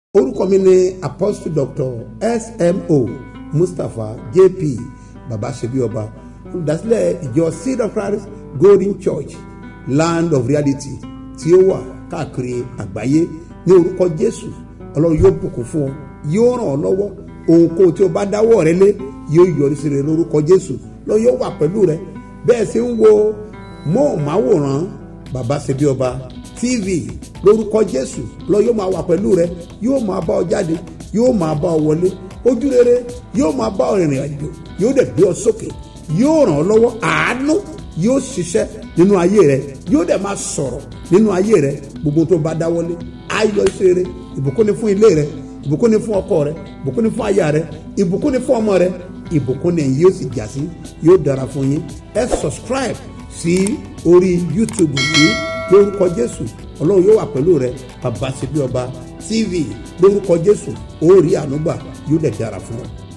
orúkọ mi ni apostle doctor smo mustapha jp baba ṣebí ọba olùdásílẹ̀ ìjọ seed of christ golden church land of reality tí ó wà káàkiri àgbáyé ní orúkọ jésù ọlọ́run yóò bùkún fún ọ yóò ràn ọ́ lọ́wọ́ ohunkóhun tí o bá dáwọ́ rẹ lé yóò yọrí sí rẹ lórúkọ jésù lọ́ọ́ yóò wà pẹ̀lú rẹ bẹ́ẹ̀ sì ń wo móhùnmáwòrán baba ṣebí ọba tv lórúkọ jésù lọ́ọ́ yóò máa wà pẹ̀lú rẹ yóò máa bá ọ jáde yóò máa bá ọ wọlé ojú rere yóò máa bá ọ rìnrìn àjò yóò dẹ̀ gbé ọ sókè yóò ràn ọ́ lọ́wọ́ àánú yóò ṣiṣẹ́ nínú ayé rẹ yóò dẹ̀ máa sọ̀rọ̀ nínú ayé rẹ gbogbo tó bá dáwọ́lé ayọ̀ ìṣeré ìbùkún ni fún ilé rẹ ìbùkún ni fún ọkọ rẹ ìbùkún ni fún aya rẹ ìbùkún ni fún ọmọ rẹ ìbùkún ni yóò sì jà sí yóò dára fún yín ẹ subscribe sí orí youtube yìí lórúkọ jésù ọlọ́run yóò wà pẹ̀lú rẹ bàbá ṣe bí ọba tv lórúkọ jésù ó rí ànúgbà yóò dẹ̀ dára fún ọ.